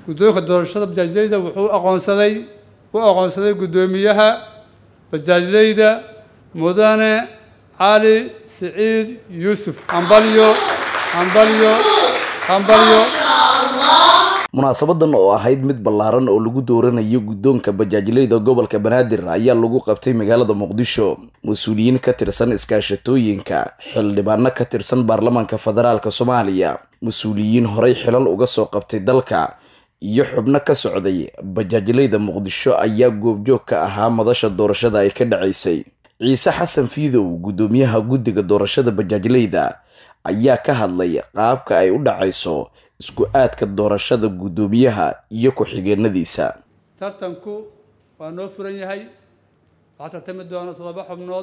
guddoonka doorashada bajaajleyda wuxuu aqoonsaday u aqoonsaday guddoomiyaha bajaajleyda mudane cali siciid yuusuf hambalyo hambalyo hambalyo munaasabadan oo ahayd mid ballaaran oo lagu dooranayo guddoonka bajaajleyda gobolka banaadir ayaa lagu qabtay magaalada muqdisho mas-uuliyiin ka tirsan iskaashatooyinka xildhibaano ka tirsan baarlamaanka federaalk soomaaliya mas-uuliyiin horey xilal uga soo qabtay dalka iyo xubno ka socday bajaajleyda muqdisho ayaa goobjoog ka ahaa madasha doorashada ay ka dhacaysay ciise xasan fiidow guddoomiyaha guddiga doorashada bajaajleyda ayaa ka hadlay qaabka ay u dhacayso isku aadka doorashada guddoomiyaha iyo ku-xigeenadiisa tartanku waa noo furan yahay waxaa tartami doona toddoba xubnood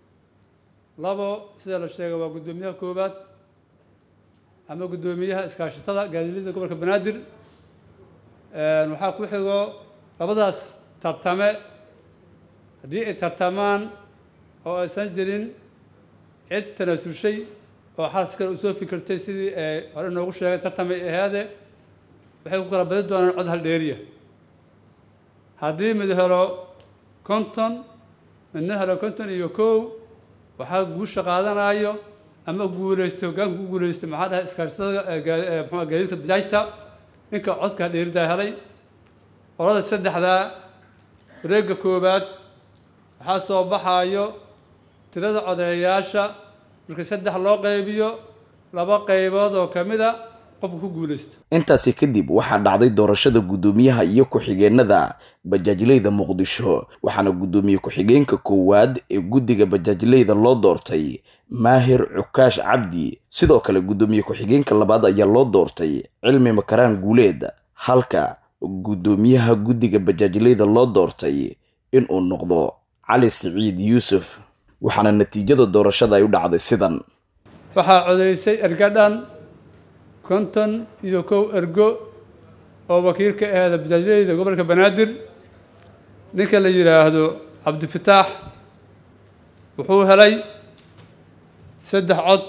labo sida la sheegay waa guddoomiyaha koowaad ama guddoomiyaha iskaashatada gaadiidleyda gobolka banaadir waxaa ku xigo labadaas tartame haddii ay tartamaan oo aysan jirin cid tanaasushay oo xaas kale usoo fikirtay sidii hore noogu sheegay tartamay ahaade waxay ku kala badi doonaan cod haldheeriya haddii mid helo konton midna helo konton iyo kow waxaa guusha qaadanayo ama guuleystay hoggaanka ku guuleystay maxaa dhahay iskaashatada mxua gaadiidka bajaajta ninka codka haldheeridaa helay qolada saddexdaa wareegga koowaad waxaa soo baxayo tirada codeeyaasha marka saddex loo qaybiyo laba qaybood oo ka mid a qofka ku guulaysta intaasi kadib waxaa dhacday doorashada guddoomiyaha iyo ku-xigeenada bajaajleyda muqdisho waxaana guddoomiye ku-xigeenka koowaad ee guddiga bajaajleyda loo doortay maahir cukaash cabdi sidoo kale guddoomiye ku-xigeenka labaad ayaa loo doortay cilmi makaraan guuleed halka guddoomiyaha guddiga bajaajleyda loo doortay inuu noqdo cali siciid yuusuf waxaana natiijada doorashada ay u dhacday sidan waxaa codeysay ergadhan konton iyo kow ergo oo wakiil ka aheeda bajaajleyda gobolka banaadir ninka la yidhaahdo cabdifataax wuxuu helay saddex cod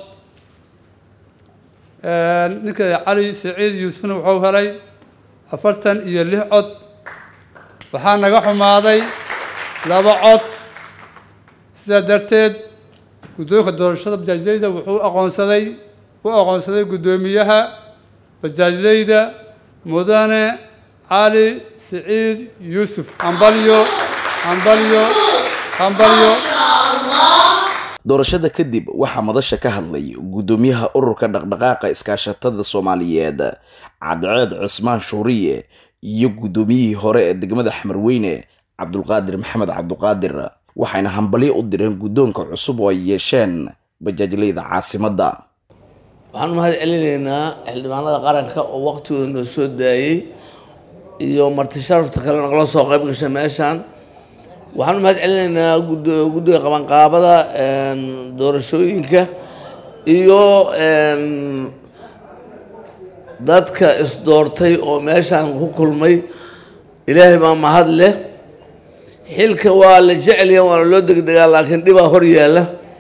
ninka cali siciid yuusufna wuxuu helay afartan iyo lix cod waxaa naga xumaaday laba cod sidaa darteed guddoonka doorashada bajaajleyda wuxuu aqoonsaday u aqoonsaday guddoomiyaha bajaajleyda mudane cali siciid yuusuf hambalyo hambalyo hambalyo doorashada kadib waxaa madasha ka hadlay guddoomiyaha ururka dhaqdhaqaaqa iskaashatada soomaaliyeed cadceed cismaan shuuriye iyo guddoomiyihii hore ee degmada xamarweyne cabdulqaadir maxamed cabduqaadir waxayna hambalyo u direen guddoonka cusub oo ay yeesheen bajaajleyda caasimadda waxaan u mahad celinaynaa xildhibaanada qaranka oo waqtigooda noo soo daayey iyo marti sharafta kale nagala soo qayb gashay meeshaan waxaan u mahad celinaynaa guddiga qabanqaabada doorashooyinka iyo dadka isdoortay oo meeshaan ku kulmay ilaahay baa mahad leh xilka waa la jecelya waana loo degdegaa laakiin dhibaa hor yaalla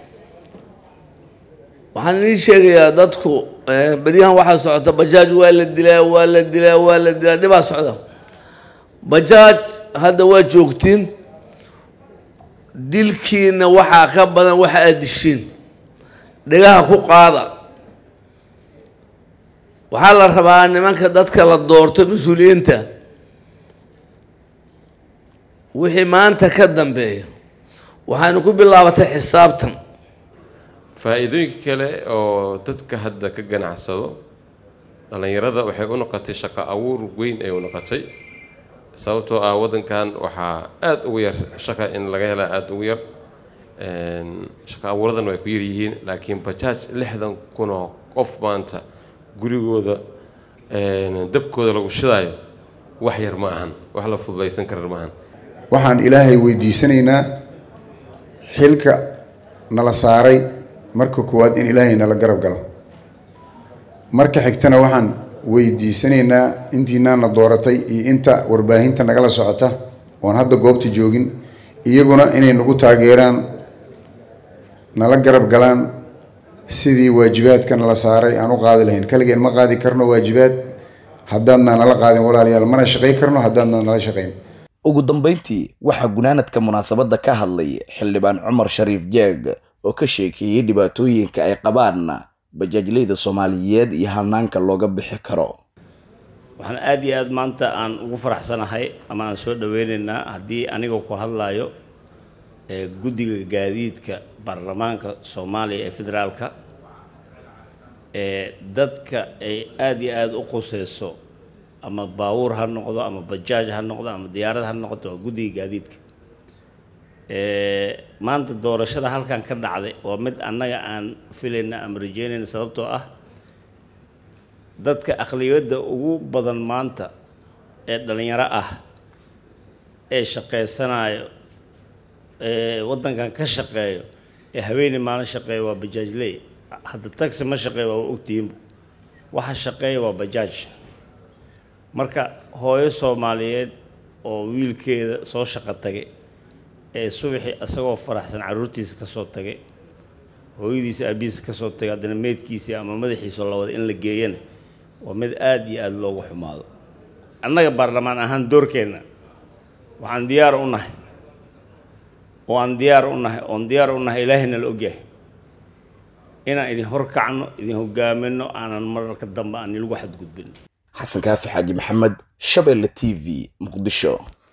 waxaan idiin sheegayaa dadku beryahan waxaa socota bajaaj waa la dilaa waa la dilaa waa la dilaa dhibaa socda bajaaj hadda waa joogtiin dilkiina waxaa ka badan waxa aad dishiin dhegaha ku qaada waxaa la rabaa nimanka dadka la doorto mas-uuliyiinta wixii maanta ka dambeeya waxaanu ku bilaabatay xisaabtan faa-iidooyinka kale oo dadka hadda ka ganacsado dhallinyarada waxay u noqotay shaqo abuur weyn ay u noqotay sababtoo ah waddankan waxaa aada ugu yar shaqa in laga helaa aada ugu yar shaqo abuuradan way ku yar yihiin laakiin bajaaj lixdan kun oo qof maanta gurigooda dabkooda lagu shidaayo wax yar ma ahan wax la fududaysan karar ma ahan waxaan ilaahay weydiisanaynaa xilka nala saaray marka koowaad in ilaahay nala garab galo marka xigtana waxaan weydiisanaynaa intiinaana dooratay iyo inta warbaahinta nagala socota oon hadda goobta joogin iyaguna inay nagu taageeraan nala garab galaan sidii waajibaadka nala saaray aan u qaadi lahayn kaligeen ma qaadi karno waajibaad haddaadna nala qaadin walaalayaal mana shaqayn karno haddaadna nala shaqayn ugu dambeyntii waxaa gunaanadka munaasabadda ka hadlay xildhibaan cumar shariif jeeg oo ka sheekeeyey dhibaatooyinka ay qabaan bajaajleyda soomaaliyeed iyo hanaanka looga bixi karo waxaan aada iyo aada maanta aan ugu faraxsanahay ama aan soo dhaweynaynaa haddii anigoo ku hadlayo ee guddiga gaadiidka baarlamaanka soomaaliya ee federaalka ee dadka ay aada iyo aada u quseyso ama baabuur ha noqdo ama bajaaj ha noqdo ama diyaarad ha noqoto waa guddiga gaadiidka maanta doorashada halkan ka dhacday waa mid annaga aan filayna ama rajeynayna sababtoo ah dadka aqliyadda ugu badan maanta ee dhalinyaro ah ee shaqaysanayo ee waddankan ka shaqeeyo ee haweeney maalin shaqeeya waa bajaajley hadda taxi ma shaqeeya waa ogtihiinba waxa shaqeeya waa bajaaj marka hooyo soomaaliyeed oo wiilkeeda soo shaqo tagay ee subaxii isagoo faraxsan carruurtiisa ka soo tagay hooyadiisa aabihiisa ka soo tagay haddana meydkiisii ama madaxiisa la wada in la geeyana waa mid aada iyo aada loogu xumaado annaga baarlamaan ahaan doorkeenna waxaan diyaar u nahay oo aan diyaar u nahay oon diyaar u nahay ilaahayna la ogyahay inaan idin horkacno idin hogaamino aanan mararka dambe aan ilagu xadgudbin xasan kaafi xaaji maxamed shabeelle t v muqdisho